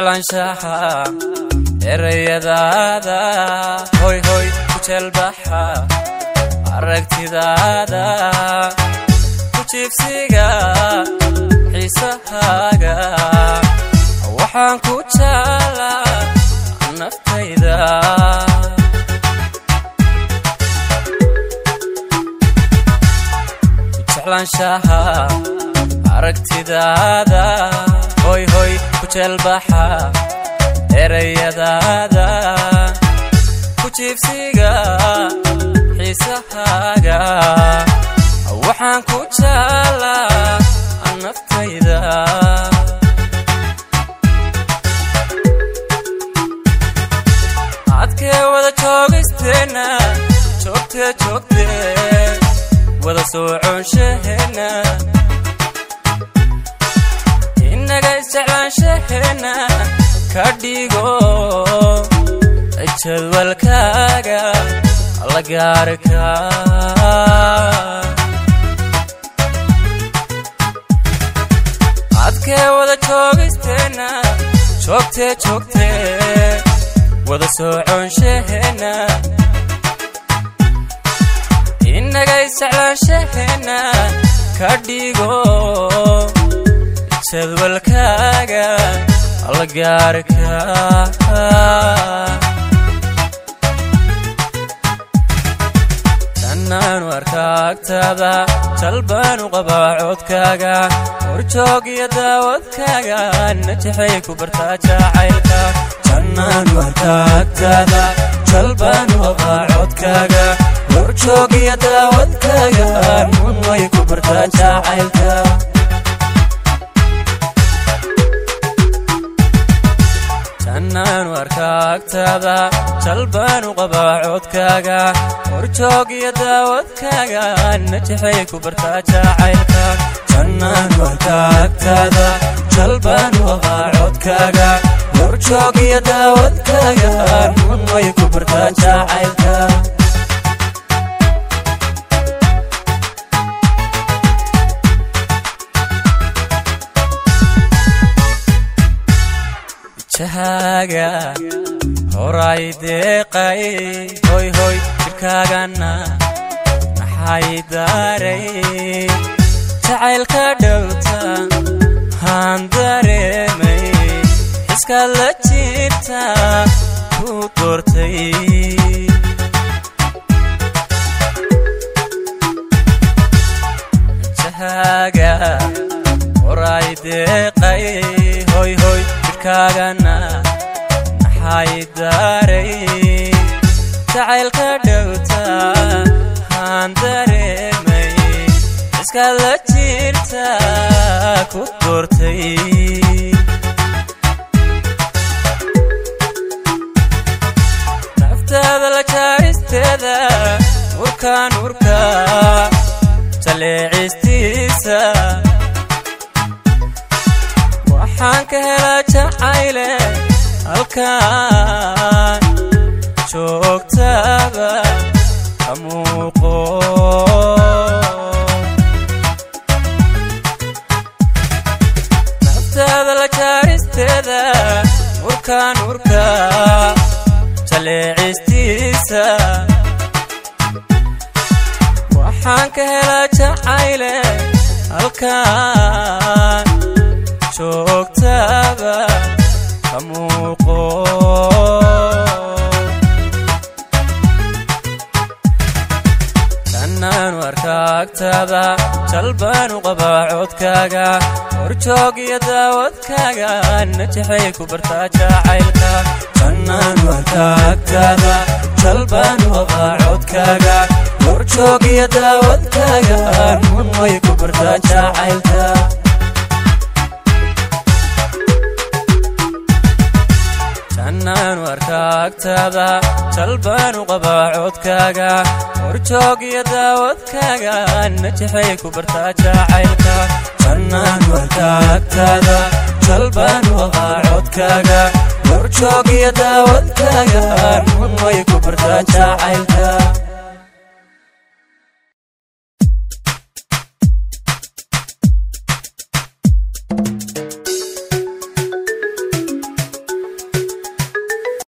jeclaanshaha erayadaada hoy hoy ku jeelbaxa aragtidaada ku jiibsiga xiisahaaga waxaan ku jaalaa naftayda jeclaanshaha aragtidaada hoy hoy ku jeelbaxa erayadaada ku jiibsiga xiisahaaga waxaan ku jaalaa naftayda adkee wada joogisteenna joogtee joogtee wada sooconshaheena innaga isjeclaanshaheena ka dhigo jadwalkaaga la gaarka adkee wada joogisteenna joogtee joogtee wada sooconshaheena innaga isjeclaanshaheena ka dhigo jadwalkaaga la gaarka janaanu arkaagtaada jalbaanu qabaa codkaaga horjoog iyo daawadkaaga najexay ku bartaa jacaylka janaanu arkaagtaada jalbaanu qabaa codkaaga horjoog iyo daawadkaaga nunway ku bartaa jacaylka janaanu arkaagtaada jalbaanu qabaa codkaaga horjoog iyo daawadkaaga najexay ku bartaa jacaylka janaanu arkaagtaada jalbaanu qabaa codkaaga horjoog iyo daawadkaaga nunway ku bartaa jacaylka jahaaga horay deeqay hoy hoy jirkaagana maxay daaray jacaylka dhowta haan dareemay xiskaad la jirta ku doortay jahaaga horay deeqay hoy hoy jirkaagana maxay daaray jacaylka dhowta haan dareemay iskaad la jirta ku doortay naftaada la jaaristeeda urkaan urka jaleecistiisa waxaan ka helaa jacayle halkaan joogtaaba ka muuqo naftaada la jaaristeeda urkaan urka jaleecistiisa waxaan ka helaa jacayle halkaan joogtaaba ka muuqo janaanu arkaagtaada jalbaanu qabaa codkaaga horjoog iyo daawadkaaga najexay ku bartaa jacaylka janaanu arkaagtaada jalbaanu qabaa codkaaga horjoog iyo daawadkaaga nunway ku bartaa jacaylka janaanu arkaagtaada jalbaanu qabaa codkaaga horjoog iyo daawadkaaga najexay ku bartaa jacaylka janaanu arkaagtaada jalbaanu qabaa codkaaga horjoog iyo daawadkaaga nunway ku bartaa jacaylka